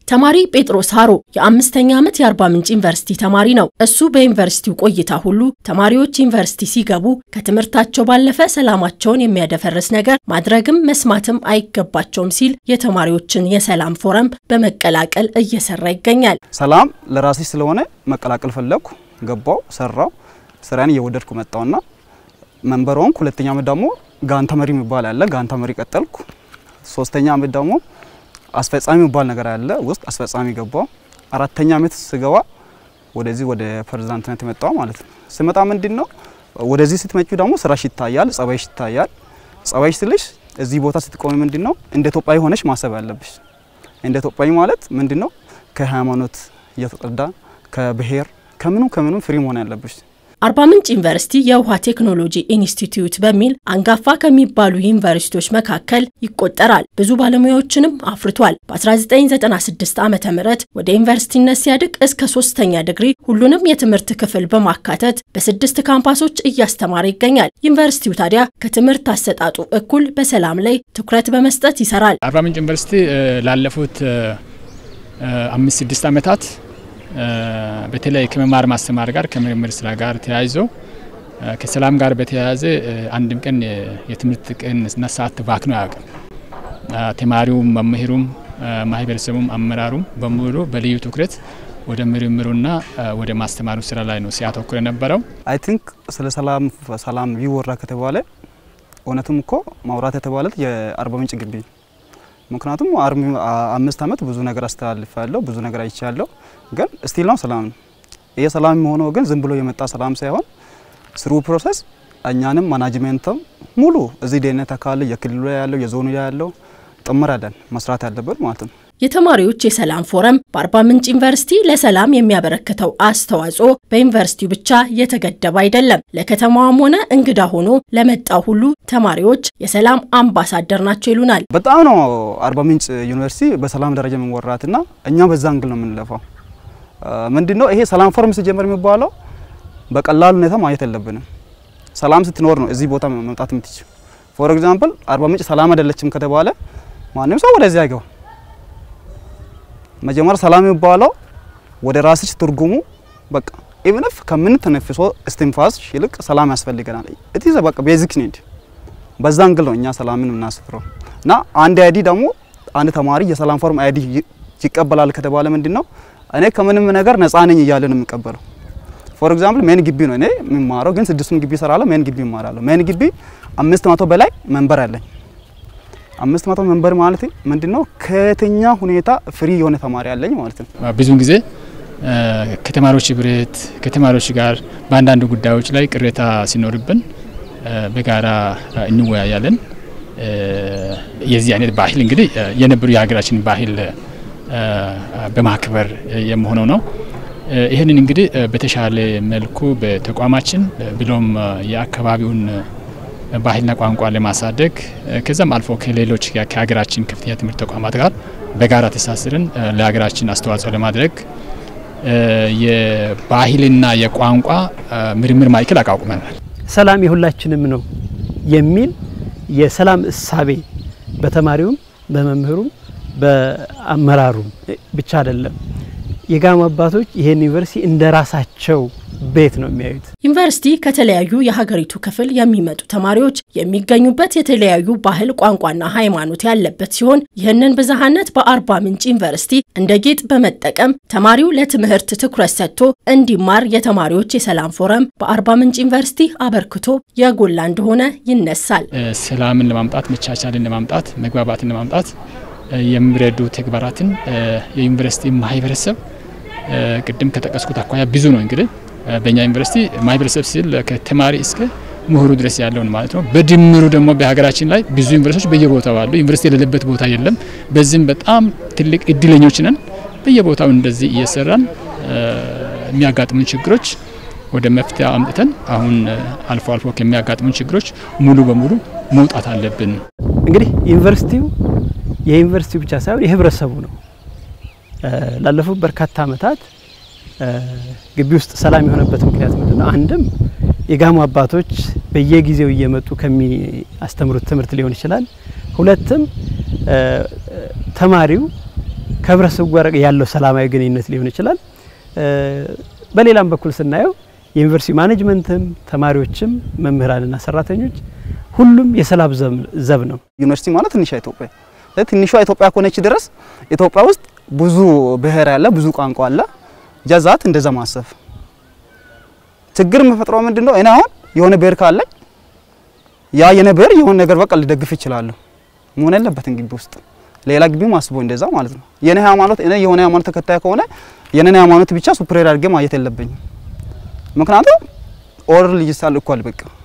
ተማሪ ጴጥሮስ ሀሮ የአምስተኛ ዓመት የአርባ ምንጭ ዩኒቨርሲቲ ተማሪ ነው። እሱ በዩኒቨርሲቲው ቆይታ ሁሉ ተማሪዎች ዩኒቨርሲቲ ሲገቡ ከትምህርታቸው ባለፈ ሰላማቸውን የሚያደፈርስ ነገር ማድረግም መስማትም አይገባቸውም ሲል የተማሪዎችን የሰላም ፎረም በመቀላቀል እየሰራ ይገኛል። ሰላም ለራሴ ስለሆነ መቀላቀል ፈለግኩ፣ ገባው፣ ሰራው፣ ስራዬን እየወደድኩ መጣውና መንበር ሆንኩ። ሁለተኛ ዓመት ደግሞ ጋንታ መሪ የሚባል አለ፣ ጋንታ መሪ ቀጠልኩ። ሶስተኛ ዓመት ደግሞ አስፈጻሚ የሚባል ነገር አለ፣ ውስጥ አስፈጻሚ ገባው። አራተኛ ዓመት ስገባ ወደዚህ ወደ ፕሬዝዳንትነት የመጣው ማለት ነው። ስመጣ ምንድን ነው ወደዚህ ስትመጪ ደግሞ ስራሽ ይታያል፣ ጸባይሽ ይታያል። ጸባይሽ ስልሽ እዚህ ቦታ ስትቆሚ ምንድን ነው እንደ ኢትዮጵያዊ ሆነሽ ማሰብ ያለብሽ። እንደ ኢትዮጵያዊ ማለት ምንድን ነው ከሃይማኖት እየተጸዳ ከብሔር ከምኑ ከምኑ ፍሪ መሆን ያለብሽ። አርባ ምንጭ ዩኒቨርሲቲ የውሃ ቴክኖሎጂ ኢንስቲትዩት በሚል አንጋፋ ከሚባሉ ዩኒቨርሲቲዎች መካከል ይቆጠራል። ብዙ ባለሙያዎችንም አፍርቷል። በ1996 ዓ ም ወደ ዩኒቨርሲቲነት ሲያድግ እስከ ሶስተኛ ዲግሪ ሁሉንም የትምህርት ክፍል በማካተት በስድስት ካምፓሶች እያስተማረ ይገኛል። ዩኒቨርሲቲው ታዲያ ከትምህርት አሰጣጡ እኩል በሰላም ላይ ትኩረት በመስጠት ይሰራል። አርባ ምንጭ ዩኒቨርሲቲ ላለፉት አምስት ስድስት ዓመታት በተለይ ከመማር ማስተማር ጋር ከምርምር ስራ ጋር ተያይዞ ከሰላም ጋር በተያያዘ አንድም ቀን የትምህርት ቀንና ሰዓት ባክኖ አያውቅም። ተማሪውም፣ መምህሩም፣ ማህበረሰቡም፣ አመራሩም በሙሉ በልዩ ትኩረት ወደ ምርምሩና ወደ ማስተማሩ ስራ ላይ ነው ሲያተኩር የነበረው። አይ ቲንክ ስለ ሰላም ሰላም ይወራ ከተባለ እውነትም እኮ ማውራት የተባለት የአርባ ምንጭ ግቢ ምክንያቱም አምስት ዓመት ብዙ ነገር አስተላልፋለሁ፣ ብዙ ነገር አይቻለሁ። ግን ስቲል ነው ሰላም ነው። ይሄ ሰላም የሚሆነው ግን ዝም ብሎ የመጣ ሰላም ሳይሆን ስሩ ፕሮሰስ እኛንም ማናጅሜንትም ሙሉ እዚህ ደህንነት አካል የክልሉ ያለው የዞኑ ያለው ጥምር ያለን መስራት ያለበት ማለት ነው። የተማሪዎች የሰላም ፎረም በአርባ ምንጭ ዩኒቨርሲቲ ለሰላም የሚያበረክተው አስተዋጽኦ በዩኒቨርሲቲው ብቻ የተገደበ አይደለም። ለከተማዋም ሆነ እንግዳ ሆኖ ለመጣው ሁሉ ተማሪዎች የሰላም አምባሳደር ናቸው ይሉናል። በጣም ነው አርባ ምንጭ ዩኒቨርሲቲ በሰላም ደረጃ የምንወራትና እኛ በዛ እንግል ነው የምንለፋው። ምንድነው ይሄ ሰላም ፎረም ሲጀመር የሚባለው በቀላል ሁኔታ ማየት የለብንም። ሰላም ስትኖር ነው እዚህ ቦታ መምጣት የምትችል። ፎር ኤግዛምፕል አርባ ምንጭ ሰላም አይደለችም ከተባለ ማንም ሰው ወደዚህ አይገባ። መጀመሪያ ሰላም የሚባለው ወደ ራስሽ ትርጉሙ በቃ ኢቭንፍ ከምንተነፍሶ እስትንፋስ ይልቅ ሰላም ያስፈልገናል። እቲ በቃ ቤዚክ ኒድ። በዛ እንግል ነው እኛ ሰላምን የምናስፍረው እና አንድ አይዲ ደግሞ አንድ ተማሪ የሰላም ፎረም አይዲ ይቀበላል ከተባለ ምንድን ነው እኔ ከምንም ነገር ነፃ ነኝ እያለ ነው የሚቀበለው። ፎር ኤግዛምፕል ሜን ግቢ ነው እኔ የምማረው፣ ግን ስድስቱን ግቢ እሰራለሁ። ሜን ግቢ እማራለሁ። ሜን ግቢ አምስት መቶ በላይ መንበር አለኝ። አምስት መቶ መንበር ማለት ምንድነው? ከየትኛ ሁኔታ ፍሪ የሆነ ተማሪ አለኝ ማለት ነው። ብዙውን ጊዜ ከተማሪዎች ህብረት ከተማሪዎች ጋር በአንዳንድ ጉዳዮች ላይ ቅሬታ ሲኖርብን በጋራ እንወያያለን። የዚህ አይነት ባህል እንግዲህ የነበሩ የሀገራችን ባህል በማክበር የመሆነው ነው። ይህንን እንግዲህ በተሻለ መልኩ በተቋማችን ብሎም የአካባቢውን ባህልና ቋንቋ ለማሳደግ ከዛም አልፎ ከሌሎች ከሀገራችን ከፍተኛ ትምህርት ተቋማት ጋር በጋራ ተሳስረን ለሀገራችን አስተዋጽኦ ለማድረግ የባህልና የቋንቋ ምርምር ማዕከል አቋቁመናል። ሰላም የሁላችንም ነው የሚል የሰላም እሳቤ በተማሪውም በመምህሩም በአመራሩም ብቻ አይደለም። የጋሞ አባቶች ይሄን ዩኒቨርሲቲ እንደ ራሳቸው ቤት ነው የሚያዩት። ዩኒቨርሲቲ ከተለያዩ የሀገሪቱ ክፍል የሚመጡ ተማሪዎች የሚገኙበት የተለያዩ ባህል፣ ቋንቋና ሃይማኖት ያለበት ሲሆን ይህንን ብዝሃነት በአርባ ምንጭ ዩኒቨርሲቲ እንደ ጌጥ በመጠቀም ተማሪው ለትምህርት ትኩረት ሰጥቶ እንዲማር የተማሪዎች የሰላም ፎረም በአርባ ምንጭ ዩኒቨርሲቲ አበርክቶ የጎላ እንደሆነ ይነሳል። ሰላምን ለማምጣት መቻቻልን ለማምጣት መግባባትን ለማምጣት የሚረዱ ተግባራትን የዩኒቨርሲቲ ማህበረሰብ ቅድም ከጠቀስኩት አኳያ ብዙ ነው። እንግዲህ በእኛ ዩኒቨርሲቲ ማህበረሰብ ሲል ከተማሪ እስከ ምሁሩ ድረስ ያለውን ማለት ነው። በድምሩ ደግሞ በሀገራችን ላይ ብዙ ዩኒቨርሲቲዎች በየቦታው አሉ። ዩኒቨርሲቲ የሌለበት ቦታ የለም። በዚህም በጣም ትልቅ እድለኞች ነን። በየቦታው እንደዚህ እየሰራን የሚያጋጥሙን ችግሮች ወደ መፍትሄ አምጥተን አሁን አልፎ አልፎ ከሚያጋጥሙን ችግሮች ሙሉ በሙሉ መውጣት አለብን። እንግዲህ ዩኒቨርሲቲው የዩኒቨርሲቲው ብቻ ሳይሆን የህብረተሰቡ ነው። ላለፉት በርካታ ዓመታት ግቢ ውስጥ ሰላም የሆነበት ምክንያት ምንድን ነው? አንድም የጋሞ አባቶች በየጊዜው እየመጡ ከሚያስተምሩት ትምህርት ሊሆን ይችላል። ሁለትም ተማሪው ከህብረተሰቡ ጋር ያለው ሰላማዊ ግንኙነት ሊሆን ይችላል። በሌላም በኩል ስናየው የዩኒቨርሲቲ ማኔጅመንትም ተማሪዎችም መምህራንና ሰራተኞች ሁሉም የሰላም ዘብ ነው። ዩኒቨርሲቲ ማለት ትንሿ ኢትዮጵያ ትንሿ ኢትዮጵያ ከሆነች ድረስ ኢትዮጵያ ውስጥ ብዙ ብሔር ያለ ብዙ ቋንቋ አለ። ጀዛት እንደዛ ማሰብ ችግር የምፈጥረው ምንድን ነው? እኔ አሁን የሆነ ብሔር ካለኝ ያ የኔ ብሔር የሆነ ነገር በቃ ልደግፍ ይችላለሁ። መሆን ያለበትን ግቢ ውስጥ ሌላ ግቢ ማስቦ እንደዛ ማለት ነው። የኔ ሃይማኖት እኔ የሆነ ሃይማኖት ተከታይ ከሆነ የኔን ሃይማኖት ብቻ ሱፕሬር አድርጌ ማየት የለብኝም። ምክንያቱም ኦር ልጅ ሳል እኳል በቃ